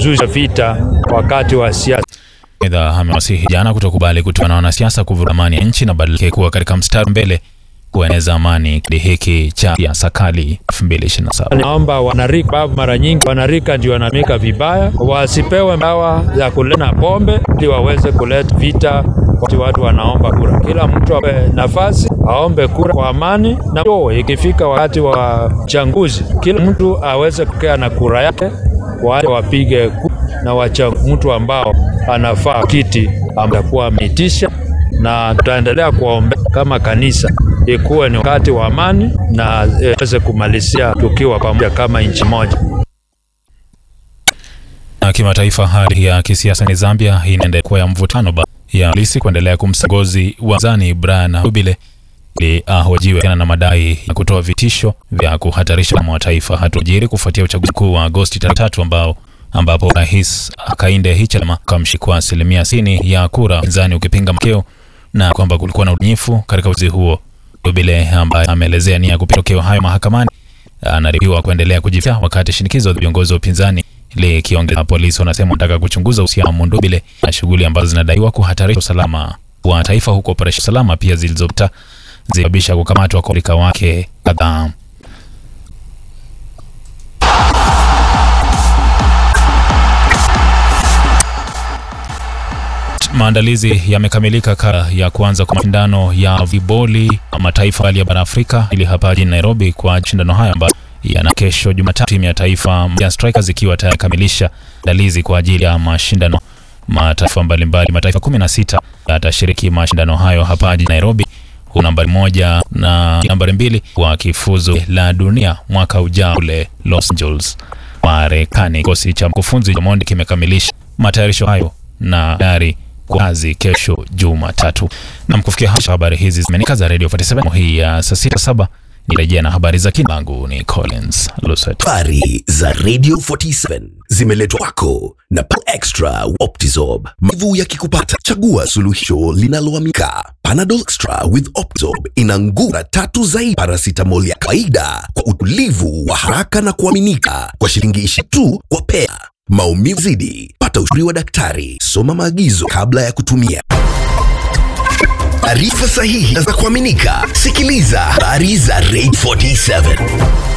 kuzusha vita wakati wa siasa. Aidha, amewasihi jana kutokubali kutoka na wanasiasa kuvuruga amani ya nchi na badala kuwa katika mstari mbele kueneza amani kipindi hiki cha siasa kali 2027. Naomba wanarika, babu, mara nyingi wanarika ndio wanamika vibaya, wasipewe dawa za kulena pombe ili waweze kuleta vita wakati watu wanaomba kura. Kila mtu ape nafasi aombe kura kwa amani, na ikifika wakati wa uchaguzi kila mtu aweze kukea na kura yake, wale wapige kura na wacha mtu ambao anafaa kiti amekuwa ameitisha, na tutaendelea kuwaombea kama kanisa ikuwe ni wakati wa amani na iweze kumalizia tukiwa pamoja kama nchi moja. Na kimataifa, hali ya kisiasa ni Zambia inaendelea kuwa ya mvutano baada ya polisi kuendelea kumsongozi wa zani Brian Hubile ili ahojiwe tena na madai ya kutoa vitisho vya kuhatarisha usalama wa taifa. Hatua kufuatia uchaguzi mkuu wa Agosti tatu ambao ambapo rais Hakainde Hichilema kamshikwa asilimia sitini ya kura, upinzani ukipinga matokeo na kwamba kulikuwa na udanganyifu katika uchaguzi huo. Hubile ambaye ameelezea nia ya kupinga matokeo hayo mahakamani anaripotiwa kuendelea kujificha, wakati shinikizo la viongozi wa upinzani likiongeza. Polisi wanasema wanataka kuchunguza uhusiano wa Mundubile na shughuli ambazo zinadaiwa kuhatarisha usalama wa taifa, huku operesheni salama pia zilizopita zisababisha kukamatwa kwa washirika wake kadhaa. Maandalizi yamekamilika kabla ya kuanza kwa mashindano ya viboli mataifa ya bara Afrika ili hapa jijini Nairobi kwa mashindano haya ambayo yana kesho Jumatatu. Timu ya taifa ya Strikers ikiwa tayari kamilisha maandalizi kwa ajili ya mashindano. Mataifa mbalimbali, mataifa 16 yatashiriki mashindano hayo hapa jijini Nairobi, huku nambari moja na nambari mbili wa kifuzu la dunia mwaka ujao kule Los Angeles, Marekani. Kikosi cha mkufunzi Mondi kimekamilisha matayarisho hayo na tayari kazi kesho Jumatatu. Na mkufikia hapo habari hizi zimenika za Radio 47 hii ya saa sita saba. Nirejea na habari za kina langu ni Collins Luset. Habari za Radio 47 zimeletwa kwako na Panadol Extra Optizorb. Maumivu yakikupata, chagua suluhisho linaloamika. Panadol Extra with Optizorb ina nguvu tatu zaidi paracetamol ya kawaida kwa utulivu wa haraka na kuaminika kwa shilingi ishirini tu kwa pea. Maumivu zidi, pata ushauri wa daktari. Soma maagizo kabla ya kutumia. Taarifa sahihi za kuaminika. Sikiliza habari za Radio 47.